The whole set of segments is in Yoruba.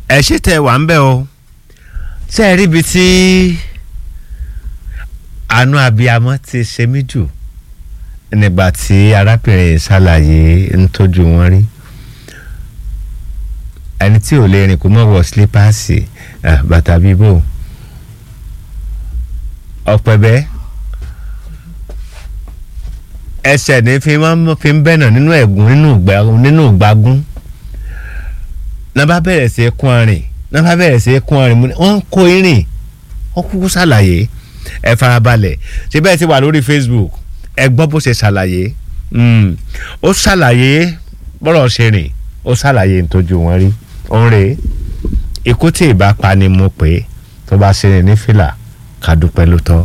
ẹ ṣe tẹ wà ń bẹ o ṣe é ríbi tí àánú abiyamọ ti ṣe mí jù nígbà tí arábìnrin ṣàlàyé ń tọ́jú wọn rí ẹni tí ò lè rìn kó mọ̀ wọ sílípáàsì bàtà bíbò ọ̀pẹ̀bẹ́ ẹsẹ̀ ní fi máa ń fi ń bẹ̀nà nínú ẹ̀gún nínú ìgbágún náà bá bẹ̀rẹ̀ sí í kún arìn náà bá bẹ̀rẹ̀ sí í kún arìn wọ́n ń kó irin wọ́n kúkú ṣàlàyé ẹ farabalẹ̀ ṣé bẹ́ẹ̀ ti wà lórí Facebook ẹ gbọ́ bó ṣe ṣàlàyé ó ṣàlàyé bọ́rọ̀ ṣe rìn ó ṣàlàyé nítojú wọn rí òun rèé ikú tí ì bá pa ni mo pè é tó bá ṣe rìn ní fìlà ká dúpẹ́ ló tọ́.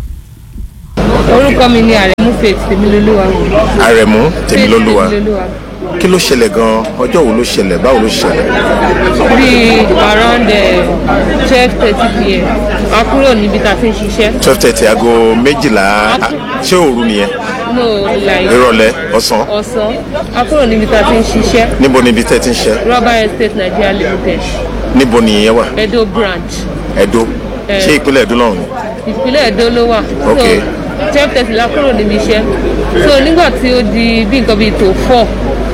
orúkọ mi ni àrẹ̀mú faith tèmilolúwa. àrẹ̀mú tèmilolúwa Faith tèmilolúwa. kí ló ṣẹlẹ̀ gan-an ọjọ́ wo ló ṣẹlẹ̀ báwo ló ṣẹlẹ̀ bíi around twelve thirty pm a kúrò níbi tá a ti ń ṣiṣẹ́. twelve thirty aago méjìlá ah, ṣé òru nìyẹn no like ìrọ̀lẹ́ ọ̀sán ọ̀sán a kúrò níbi tá a ti ń ṣiṣẹ́ níbo níbi tẹ́ ti ń ṣe rubber estate nigeria limited níbo nìyẹn wà edo branch Ẹdó Eh. ṣé ìpínlẹ̀ Ẹdó lọ́hùn ni ìpínlẹ̀ edo ló wà. Ok. so twelve thirty la kúrò níbi iṣẹ́ so nígbà tí ó di bí nǹkan bíi tó four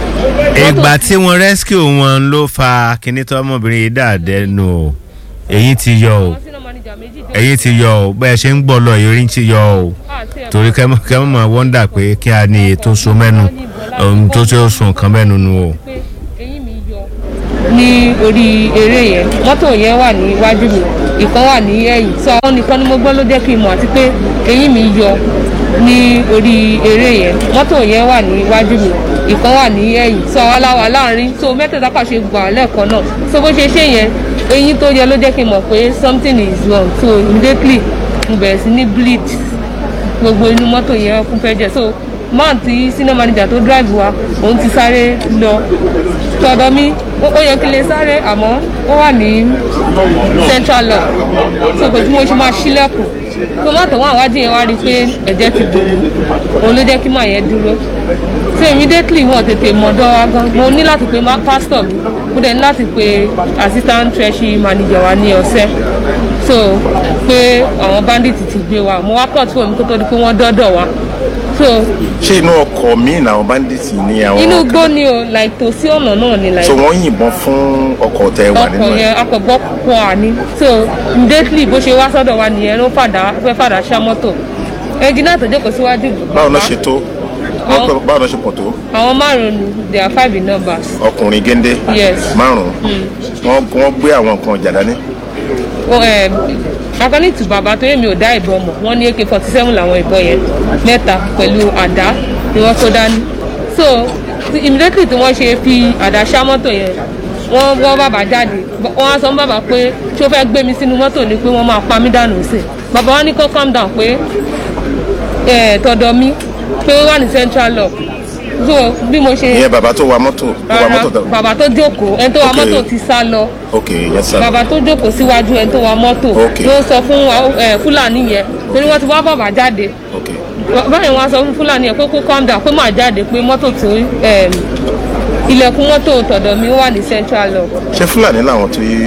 ìgbà tí wọ́n rescue wọn ló fa kinní tó ọmọbìnrin yìí dàdẹ́nu o èyí ti yọ o senior manager méjì dé. èyí ti yọ o bẹ́ẹ̀ ṣe ń gbọ́ lọ èyí ti yọ o àti ẹ̀ torí kẹ́mọ́ kẹ́mọ́ máa wọ́ndà pé kí a ní ètò so mẹ́nu ohun tó ṣe ó sùn kan mẹ́nu nu o. pé eyín mi yọ ní orí eré yẹn mọ́tò yẹn wà níwájú mi ìkan wà ní ẹ̀yìn sọ àwọn nìkan ni mo gbọ́ ló jẹ́ kí n mọ̀ àti pé eyín mi yọ ní orí eré yẹn mọ́tò yẹn wà níwájú mi ìkan wà ní ẹ̀yìn sọ àwọn aláwa láàrin so mẹ́tẹ̀ẹ̀ta kà ṣe gbà lẹ́ẹ̀kan náà so bó ṣe ṣe yẹn eyín tó yẹ ló jẹ́ kí n mọ̀ pé something is wrong so immediately mo bẹ̀rẹ̀ sí ní bleed gbogbo inú mọ́tò yẹn kún fẹ́ jẹ so man tí senior manager tó drive wa òun ti sáré lọ tọ̀dọ̀ mi ó ó yẹ kí n lè sáré àmọ́ ó wà ní central law so kò tí mo ṣe máa ṣílẹ̀kùn tó má tọ̀wọ́n àwájú yẹn wá rí i pé ẹ̀jẹ̀ ti dùn òun ló jẹ́ kí màá yẹn dúró so immediately wọn tètè mọ̀dọ́ wa gan mo ní láti pe ma- pastor mi mo dẹ̀ ní láti pe assistant treasury manager wa ní ọ̀sẹ̀ so pé àwọn bandit ti gbé wa mo wá kọ́ tí omi kó tó di pé wọ́n dọ́dọ̀ wa so ṣé inú ọkọ̀ míì làwọn bandits ní àwọn inú igbó ni o like tòsí ọ̀nà náà ni like so wọ́n yìnbọn fún ọkọ̀ tẹ́ wà nínú ọkọ̀ ẹ̀ yẹn akọ̀gbọ́ pọ̀ àní so immediately bó ṣe wá sọ́dọ̀ wa nìyẹn ló fàdá fẹ́ fàdá ṣá mọ́tò ẹnjìnà tó jókòó síwájú báwo náà bàbá, ṣe tó Àwọn- Wọ́n pẹ́- báwo náà ṣe pọ̀ tó àwọn márùn-ún ni they are five in numbers ọkùnrin géńdé Yes. márùn-ún wọ́n wọ́n gbé àwọn nǹkan ọjà dání Ó, eh, according to bàbá tó yẹ mi ò dá ìbọn mọ̀ wọ́n ní ak forty seven làwọn ìbọn yẹn mẹ́ta pẹ̀lú àdá ni wọ́n kó dání so tí- immediately tí wọ́n ṣe fi àdá ṣá mọ́tò yẹn wọ́n wọ́ bàbá jáde Bọ́- wọ́n á sọ fún bàbá pé tí ó fẹ́ gbé mi sínú mọ́tò ni pé wọ́n máa pa mí dànù sí i bàbá wa ní kó calm down pé eh, tọ̀dọ̀ mi pé ó wà ní central law so bí mo ṣe ìyẹn bàbá tó wa mọ́tò tó wa rárá mọ́tò tó bàbá tó jókòó ẹni tó wa Ok. mọ́tò ti sá lọ ok yẹn sá bàbá tó jókòó síwájú ẹni tó wa mọ́tò Ok. ló sọ fún ẹ, fúlàní yẹn torí wọ́n ti wá bàbá jáde ok báyìí wọ́n á sọ fún fúlàní yẹn pé kó calm down pé máa jáde pé mọ́tò tó ẹm, ilẹ̀kùn mọ́tò tọ̀dọ̀ mi ó wà ní central law ṣé fúlàní làwọn tó yí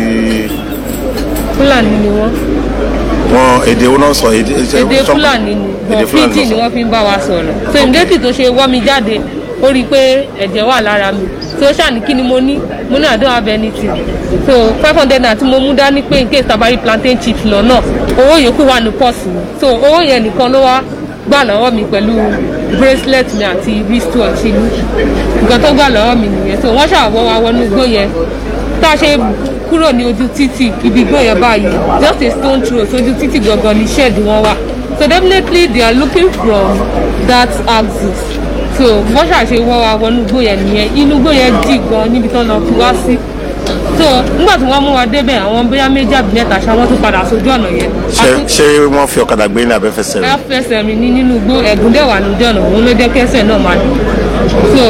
fúlàní ni wọ́n wọn èdè wo náà sọ èdè èdè sọ- fúlàní ni èdè bọ̀ fúlàní fíjì ni ló sọ wọ́n fi ń bá wa sọ̀rọ̀ so ìmúdétì tó ṣe wọ́ mi jáde ó rí i pé ẹ̀jẹ̀ wà lára mi so ṣáà ní kí ni mo ní mo ní I don't have anything so five hundred naira tí mo mú dání pé in case tabari plantain chips lọ náà owó yòókù wà ní pọ́ọ̀sì mi so owó yẹn nìkan ló wá gbà lọ́wọ́ mi pẹ̀lú bracelet mi àti wristwatch mi nǹkan tó gbà lọ́wọ́ mi nìyẹn so wọ́n ṣàwọ́ wa wọnú igbó yẹn tá a ṣe kúrò ní ojú títì ibi igbó yẹn báyìí just a stone throw sójú títì gangan ní shed wọn wà so definitely they are looking from that axis so wọ́n ṣàṣe wọ́ wa wọnú igbó yẹn nìyẹn inú igbó yẹn dì gan níbi tán lọ fi wá sí so nígbà tí wọ́n mú wa débẹ̀ àwọn bóyá méjì àbí mẹ́ta ṣá wọ́n tún padà sójú ọ̀nà yẹn ṣé ṣé wọ́n fi ọ̀kadà gbé ní abẹ́fẹsẹ̀ rẹ̀ ẹ fẹsẹ̀ mi ní nínú igbó ẹ̀gún dẹ̀ wà lójú ọ̀nà òun ló jẹ́ kẹsẹ̀ náà máa dùn so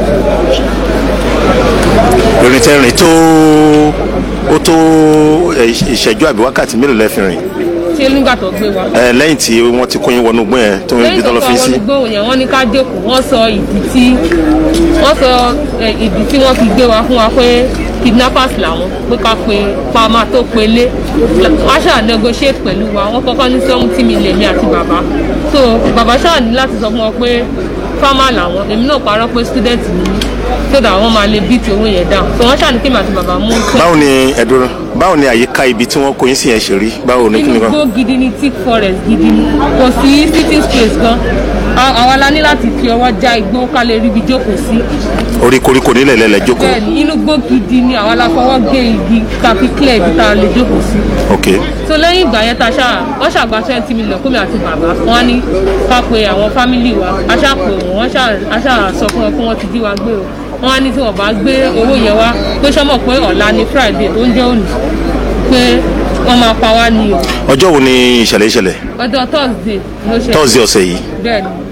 lórí tẹ́ rìn tó ó tó ẹ, ìṣẹ́jú àbí wákàtí mélòó lẹ́ fi rìn ṣé nígbà tó gbé wa. ẹ lẹ́yìn tí wọ́n ti kó yín wọnú gbọ́n yẹn tó ń lẹ́yìn bí tó tán lọ sọ fi àwọn sí olùgbòhùn yẹn wọ́n ní ká jókòó wọ́n sọ ìdí tí wọ́n sọ ẹ, ìdí tí wọ́n fi gbé wa fún wa pé kidnappers làwọn pé ká pe pa máa tó pelé wọ́n ṣáà negotiate pẹ̀lú wa wọ́n kọ́kọ́ ní seventy million mi àti bàbá so bàbá ṣáà ní láti sọ fún wọn pé farmer làwọn èmi náà parọ́ pé student ni mí so that wọ́n máa lè beat owó yẹn down so wọ́n ṣáà ní kí mi àti bàbá mú báwo ni ẹdùn báwo ni àyíká ibi tí wọ́n kó yín sí yẹn ṣe rí báwo ni kí inú ni kan. igbó gidi ni thick forest gidi ni kò sí sitting space gan A- àwa la ní láti fi ọwọ́ já igbó ká lè ríbi jókòó sí orí koríko nílẹ̀ lẹ́lẹ̀ jókòó. bẹ́ẹ̀ni inú igbó gidi ni àwa la fọwọ́ gé igi ká fi clear ibi tá a lè jókòó sí ok so lẹ́yìn ìgbà yẹn ta ṣáà wọ́n ṣàgbà twenty million kómi àti bàbá wọn á ní ká pe àwọn fámìlì wa a ṣáà pè wọ́n wọ́n ṣáà a ṣáà sọ fún wọn pé wọ́n ti jí wa gbé o wọ́n á ní tí wọ́n bá gbé owó yẹn wá pé sọ́mọ̀ pé ọ̀la ni friday tó ń jẹ́ òní pé wọ́n máa pa wá ní o ọjọ́ wo ni ìṣẹ̀lẹ̀ ìṣẹ̀lẹ̀ ọjọ́ thursday ló ṣe tọ́sí ọ̀sẹ̀ yìí bẹ́ẹ̀ ni